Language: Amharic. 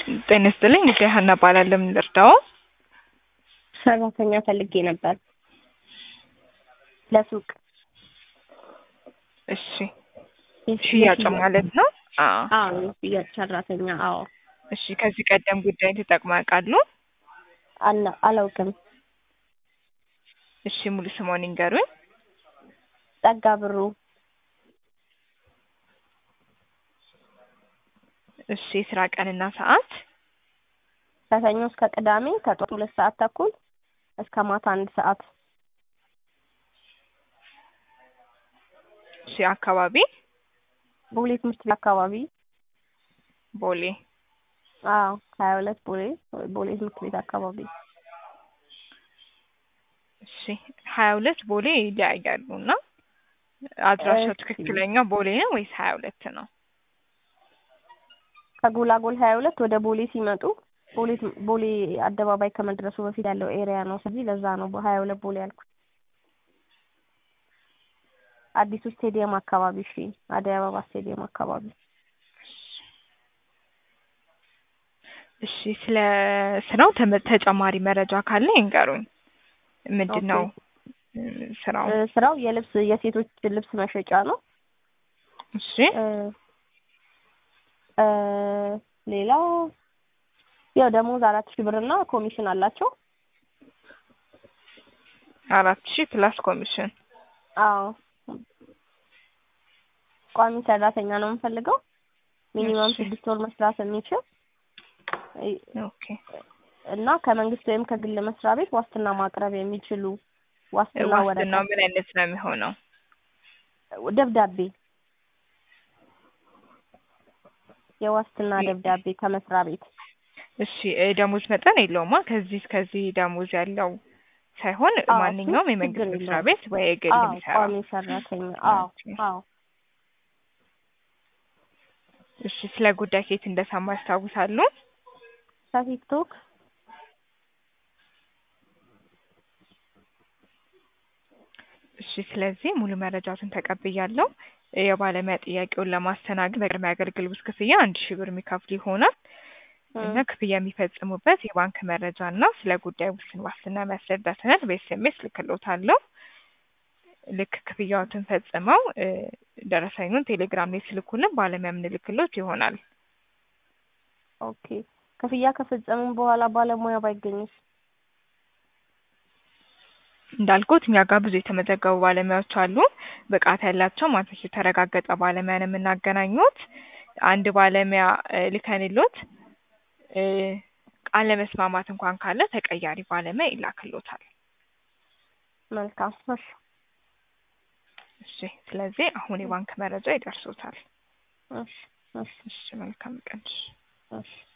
ጤና ይስጥልኝ እቴ ሀና እባላለሁ። ምን ልርዳዎ? ሰራተኛ ፈልጌ ነበር ለሱቅ። እሺ ሽያጭ ማለት ነው? አዎ። አዎ የሽያጭ ሰራተኛ። አዎ። እሺ ከዚህ ቀደም ጉዳይን ተጠቅመው ያውቃሉ? አላ- አላውቅም። እሺ ሙሉ ስምዎን ይንገሩኝ? ጸጋ ብሩ። እሺ የስራ ቀንና ሰዓት? ከሰኞ እስከ ቅዳሜ ከጠዋት ሁለት ሰዓት ተኩል እስከ ማታ አንድ ሰዓት። እሺ አካባቢ? ቦሌ ትምህርት ቤት አካባቢ። ቦሌ። አዎ ሀያ ሁለት ቦሌ ቦሌ ትምህርት ቤት አካባቢ። እሺ ሀያ ሁለት ቦሌ ይለያያሉ እና አድራሻው እሺ። ትክክለኛው ቦሌ ነው ወይስ ሀያ ሁለት ነው? ከጎላጎል ሀያ ሁለት ወደ ቦሌ ሲመጡ ቦሌ ቦሌ አደባባይ ከመድረሱ በፊት ያለው ኤሪያ ነው። ስለዚህ ለዛ ነው በሀያ ሁለት ቦሌ ያልኩት። አዲሱ ስቴዲየም አካባቢ። እሺ አደይ አበባ ስቴዲየም አካባቢ። እሺ ስለ ስራው ተመ- ተጨማሪ መረጃ ካለ ይንገሩኝ። ምንድን ነው እ ስራው? እ ስራው የልብስ የሴቶች ልብስ መሸጫ ነው። እሺ እ እ ሌላው ያው ደሞዝ አራት ሺህ ብር እና ኮሚሽን አላቸው። አራት ሺህ ፕላስ ኮሚሽን። አዎ ቋሚ ሰራተኛ ነው የምፈልገው። ሚኒመም እሺ። ስድስት ወር መስራት የሚችል እ ኦኬ እና ከመንግስት ወይም ከግል መስሪያ ቤት ዋስትና ማቅረብ የሚችሉ ዋስትና ዋስትናው ወረቀት ምን አይነት ነው የሚሆነው? ደብዳቤ የዋስትና ይ- ደብዳቤ ከመስሪያ ቤት እሺ እ ደሞዝ መጠን የለውማ ከዚህ እስከዚህ ደሞዝ ያለው ሳይሆን አዎ፣ ማንኛውም እሱ የመንግስት ችግር መስሪያ የለውም። ቤት ወይ የግል አዎ የሚሰራ ቋሚ ሰራተኛ አዎ ኦኬ። አዎ እሺ ስለ ጉዳይ ከየት እንደሰማ ያስታውሳሉ? ከቲክቶክ እሺ ስለዚህ ሙሉ መረጃዎትን ተቀብያለሁ። የባለሙያ ጥያቄውን ለማስተናገድ በቅድሚያ አገልግሎት ክፍያ አንድ ሺህ ብር የሚከፍሉ ይሆናል እና ክፍያ የሚፈጽሙበት የባንክ መረጃ እና ስለ ጉዳዩ ውስን ዋስትና የሚያስረዳ ሰነድ በኤስኤምኤስ ልክልዎታለሁ። ልክ ክፍያዎትን ፈጽመው እ ደረሰኙን ቴሌግራም ላይ ሲልኩልን ባለሙያ የምንልክልዎት ይሆናል። ኦኬ ክፍያ ከፈጸምን በኋላ ባለሙያ ባይገኝስ? እንዳልኩት እኛ ጋር ብዙ የተመዘገቡ ባለሙያዎች አሉ። ብቃት ያላቸው ማንነቱ የተረጋገጠ ባለሙያ ነው የምናገናኙት። አንድ ባለሙያ እ ልከንልዎት እ አለመስማማት እንኳን ካለ ተቀያሪ ባለሙያ ይላክልዎታል። መልካም እሺ እሺ ስለዚህ አሁን የባንክ መረጃ ይደርሶታል። እሺ እሺ እሺ መልካም ቀን። እሺ። እሺ